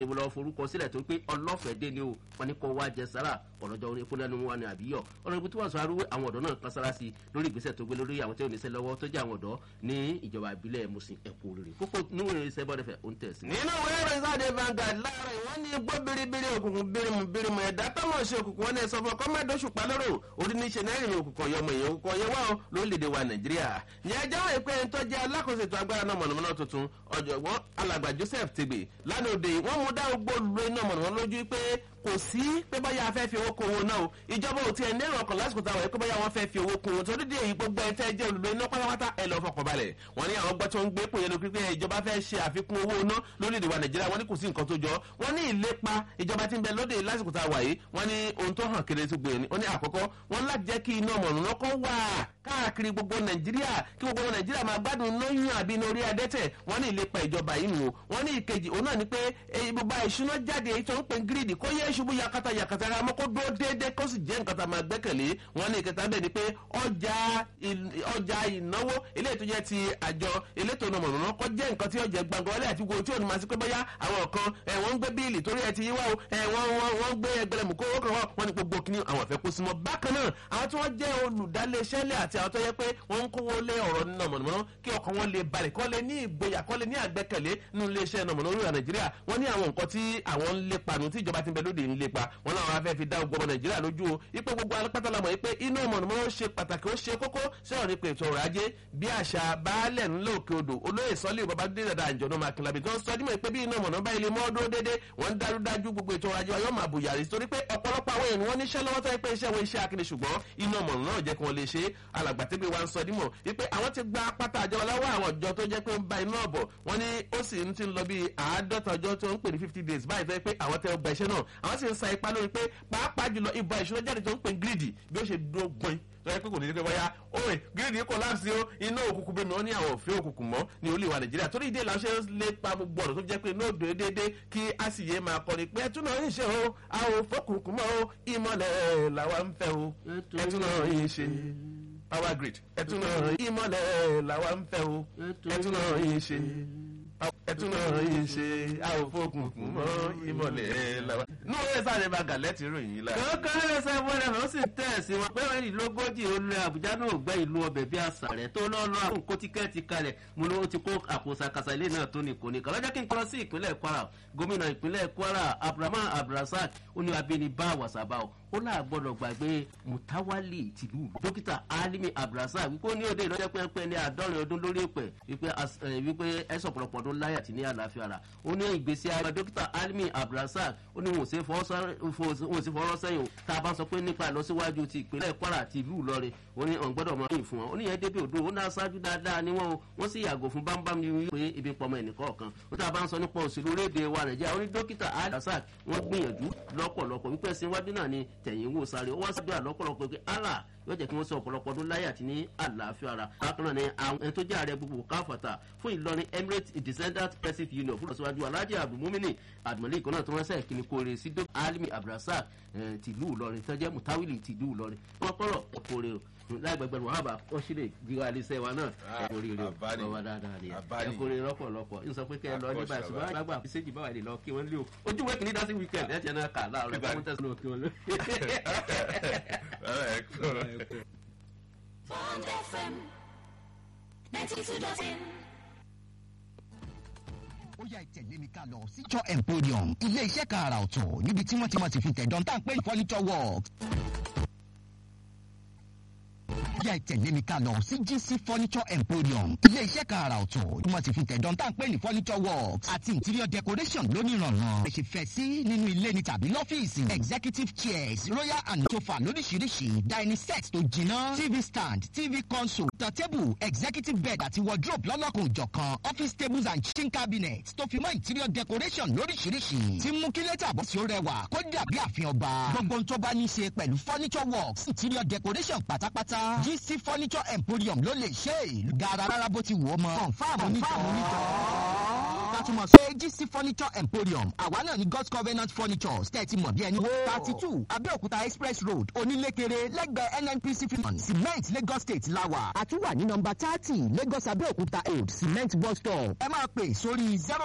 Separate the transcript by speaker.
Speaker 1: ìwọ lọ forúkọ sílẹ̀ tó pé ọlọ́fẹ̀ẹ́ dé ni o wọn ní kó wá jẹ sára ọ̀rọ̀jọ́ orí epo lẹ́nu wa ni àbíyọ̀ ọ̀rọ̀ ibi tí wọ́n sọ arúgbó àwọn ọ̀dọ́ náà kan sára sí i lórí ìgbésẹ̀ tó gbé lórí àwọn tí ò ní sẹ́ lọ́wọ́ tó jẹ́ àwọn ọ̀dọ́ ní ìjọba ìbílẹ̀ musin ẹ̀kọ́ rere kókó níwèé iṣẹ́ bọ́dẹ̀fẹ̀ ó ń tẹ̀ sí.
Speaker 2: nínú ìwé ìròyìn sáde Vanguard láàárọ̀ ìwọ́n ní gbọ́ biribiri òkùnkùn birimu birimu ẹ̀dá tọ́mọ̀ ṣe òkùnkùn wọn ní ẹ̀sọ́ fún ọkọ́ mẹ́ẹ̀dọ́sù palóró orí ní ṣe náírà ìrìn òkùnkùn ọ̀yọ́mọ èèyàn òkùnkùn ọ̀yẹ́ wà ó lórílẹ̀‐èdè wa Nàìjíríà ní ẹjọ́ wọ̀ pé ẹni tó jẹ́ alákòóso ètò agbára náà mọ̀nàmọ́ná tuntun ọ̀jọ̀gbọ́n alàgbà Joseph Tegbe lánàá òde wọ́n mú dá gbogbo lu iná mọ̀nàmọ́ná lójú pé kò sí pé báyà afẹ́ fi owó kó owó náà o ìjọba ò tiẹ̀ ní èrò ọkàn lásìkò táwọn ẹ̀kọ́ báyà wọ́n fẹ́ fi owó kó owó torí dé èyí gbogbo ẹ̀ tẹ́ jẹ́ olùlọ iná pátápátá ẹ̀ lọ́ fọkàn balẹ̀ wọ́n ní àwọn gbọ́ tó ń gbé pòyẹ́ lókè pé ìjọba fẹ́ ṣe àfikún owó iná lórílẹ̀‐èdè wa Nàìjíríà wọ́n ní kò sí nǹkan tó jọ wọ́n ní ìlépa ìjọba tí ń bẹ lóde lásìkò tá a wà yìí wọ́n ní ohun tó hàn kéré tó gbé ni wọ́n ní àkọ́kọ́ wọ́n láti jẹ́ kí iná mọ̀nà kọ́ wà káàkiri gbogbo Nàìjíríà kí gbogbo Nàìjíríà máa gbádùn iná yún àbí iná orí adẹ́tẹ̀ wọ́n ní ìlépa ìjọba yìí nù wọ́n ní ìkejì òun náà ni pé ibùba ìṣúná jáde èyí tó ń pè gírídì kó yẹ ṣubú yakata yakata ra mọ́ kó dúró déédéé kó sì jẹ́ nǹkan tá a máa gbẹ́kẹ̀lé wọ́n ní ìkẹta bẹ́ẹ̀ ni pé ọjà ọjà ìnáwó eléyìí tó jẹ́ ti àjọ elétò ìnáwó mọ̀nà kó jẹ́ nǹkan tí ọjà gbàngàn ọlẹ́ àti gbogbo tí òun máa sí pé bóyá àwọn kan wọ́n ń gbé bíìlì torí ẹ ti yíwá o wọ́n ń gbé ẹgbẹ̀rẹ̀mù kó kàn wọ́n ní gbogbo kìíní àwọn àfẹ́ kó sí mọ́ bákan náà àwọn tí wọ́n jẹ́ olùdálẹ́sẹ́lẹ̀ àti àwọn tó yẹ pé wọ́n ń kówó lé ọ̀rọ̀ nínú mọ̀nàmọ́ná kí ọkàn wọn lè balẹ̀ kọ́ lé ní ìgboyà kọ́ lé ní àgbẹ́kẹ̀lé nínú iléeṣẹ́ mọ̀nàmọ́ná orílẹ̀ Nàìjíríà wọ́n ní àwọn nǹkan tí àwọn ń lépa nù tí ìjọba ti ń bẹ lóde ń lépa wọn làwọn afẹ́ fi dá gbogbo Nàìjíríà lójú o ipe gbogbo alẹ́pàtà lamọ̀ ipe iná mọ̀nàmọ́ná ṣe pàtàkì ó ṣe kókó sọ̀rọ̀ nípa ètò ọrọ̀ ajé bí àṣà baálẹ̀ ńlẹ̀ òkè odò olóyè sọ́lé babadé dada àjọ̀nà makilabi tó ń sọ dímọ̀ pé bí iná mọ̀nà bá ilé mọ́ dúró déédé wọ́n ń dájú dájú gbogbo ètò ọrọ̀ ajé ọyọ́ máa bùyàrí torí pé ọ̀pọ̀lọpọ̀ àwọn èèyàn wọn níṣẹ́ lọ́wọ́ tó yẹ pé iṣẹ́ wọn iṣẹ́ akíní ṣùgbọ́n iná mọ̀nà náà jẹ́ kí wọ́n lè ṣe alàgbàtẹ́gbẹ̀ wa ń sọ dímọ̀ wípé àwọn ti gba pátá àjọ ọláwọ́ àwọn ọjọ́ tó jẹ́ pé ń ba iná ọ̀bọ̀ wọ́n ní ó sì ń ti lọ bí àádọ́ta ọjọ́ tó ń pè ní fifty days báyìí tó yẹ pé àwọn tẹ ọgbà iṣẹ́ náà àwọn sì ń sa ipá lórí pé pàápàá jùlọ ìbọn ìṣúná jáde tó ń pè gírídì bí ó ṣe dúró gbọ́n lọ́yẹ́ pé kò ní í pé bóyá òwe gírídì collapse o iná òkùnkùn bẹ́ẹ̀ mi wọ́n ní àwọn òfin òkùnkùn mọ́ ní olè wa nàìjíríà torí ìdí ìlànà ṣe ń lépa gbogbo ọ̀rọ̀ tó jẹ́ pé iná òdò déédéé kí a sì yé máa kọ́ni pé ẹtún náà yìí ṣe o a ò fọkùnkùn mọ́ o ìmọ̀lẹ̀ làwa ń fẹ́ o ẹtún náà yìí ṣe power grid ẹtún náà ìmọ̀lẹ̀ làwa ń fẹ́ o ẹtún náà yìí ṣe ẹtún náà yìí ṣe a ò fọkùnkùn mọ́ ìmọ̀lẹ̀ làwa. ní òye sáré bá gàlẹ́tì ròyìn yìí la.
Speaker 1: kankan ẹsẹ̀ wọlé ó sì tẹ̀ sí wọn pé ìlógójì olú àbújá náà gbẹ́ ìlú ọbẹ̀ bí àṣà rẹ̀ tó lọ́ọ́ lọ́ àwọn kó tíkẹ́ẹ̀tì kalẹ̀ mo ní ó ti kó àpò sàkàsà ilé náà tó ní kò ní kan lọ́jọ́ kí n kọ́ sí ìpínlẹ̀ kwara gómìnà ìpínlẹ̀ kwara abdulrahman abdulrasaq ó ní abínibá wàsábà ó ó là gbọ́dọ̀ gbàgbé mutawali tìlú dókítà alimi abdulrasaq wípé ó ní òde ìlọ́jọ́ pẹ́ẹ́pẹ́ ní àádọ́rin ọdún lórí ìpẹ́ wípé ẹ̀sọ̀ ọ̀pọ̀lọpọ̀ ọdún láyà àti ní àlàáfíà rà ó ní ìgbésí ayé dókítà alimi abdulrasaq ó ní wọn ò sí fọwọ́ sẹ́yìn o tá a bá sọ pé nípa ìlọsíwájú ti ìpínlẹ̀ kwara àti ìlú ìlọrin ó ní ọ̀n gbọ́dọ̀ mọ ìyìn fún wọn ó ní yẹn débi òdo ó ní aṣáájú dáadáa ni wọn o wọ́n sì yàgò fún bámbám ní wípé ibi pọmọ ẹnìkan kan ó tá a bá ń sọ nípa òṣèlú orílẹ̀-èdè wa nàìjíríà ó ní dókítà alhassan wọ́n gbìyànjú lọ́pọ̀lọpọ̀ wípé ẹ̀sìn iwájú náà ni tẹ̀yìn wò sáré ó wá sí àdúrà lọ́pọ̀lọpọ̀ pé allah yóò jẹ́ kí wọ́n sọ ọ̀pọ̀lọpọ̀ ọdún láyé àti ní àlàáfíà ara bákan náà ni àwọn ẹni tó jẹ́ ààrẹ gbogbo káfọ̀tà fún ìlọrin emirates descendant pacific union fún ìlọsíwájú alhaji abdulmumini adumali ìkànnà tó wọ́n sẹ́yìn kí ni kóore sí dókítà alimi abdulrasaq tìlú ìlọrin tó jẹ́ mutawili tìlú ìlọrin wọ́n kọ́rọ̀ kóore o láìgbẹgbẹrún wàhábà ó sì lè jíra iléeṣẹ́ wa náà ẹ kò rí rí o ọwọ́ dáadáa ni ẹ kò rí rọ́pọ̀lọpọ̀ n sọ pé kẹ́ ẹ lọ nígbà ṣùgbọ́n àgbàgbà àfiṣẹ́jì báwa lè lọ kí wọ́n lé o ojú wẹ́ẹ̀kì ní dásí wíkẹ̀nd ẹ̀ tiẹ̀ náà kà láàárọ̀ ẹ̀ fún tẹ̀sán òkè wọn lé.
Speaker 3: Bond FM 92.9.
Speaker 4: ó yá ìtẹ̀lé mi ká lọ sí jọ emporium ilé iṣẹ́ kan àrà ọ̀tọ̀ níbi tí wọ́n ti mọ̀ sí fi tẹ̀dán tá à ń pè ní furniture works yá ìtẹ̀lé mi ká lọ sí GC furniture emporium ilé iṣẹ́ kan àrà ọ̀tọ̀ tí wọ́n ti fi tẹ̀dán tá à ń pè ní furniture works àti interior decoration lónìrànràn ẹ ṣe fẹ́ sí nínú ilé ni tàbí lọ́fíìsì executive chairs royal and sofa lóríṣiríṣi dining set tó jiná tv stand tv console turntable executive bed àti wardrobe lọ́lọ́kùn òjọ̀kan office tables and kitchen cabinets tó fi mọ́ interior decoration lóríṣiríṣi tí mú kí lẹ́tà bọ́ sí ó rẹwà kó dàbí àfihàn ọba gbogbo ohun tó bá ní í ṣe pẹ̀lú furniture works interior decoration pátápátá GC furniture emporium ló lè ṣe é gara rárá bó ti wù ọ́ mọ́ confam onítọ̀ látúmọ̀ sọ GC furniture emporium àwa náà ní god's covenant furniture stẹ́ẹ̀tì mọ̀ bí ẹni wó thirty two abẹ́òkúta express road onílékeré lẹ́gbẹ̀ẹ́ nnpc fifty cement lagos state lawa àtúwà ní nọmba thirty lagos abẹ́òkúta road cement bus stop ẹ máa pè sórí zero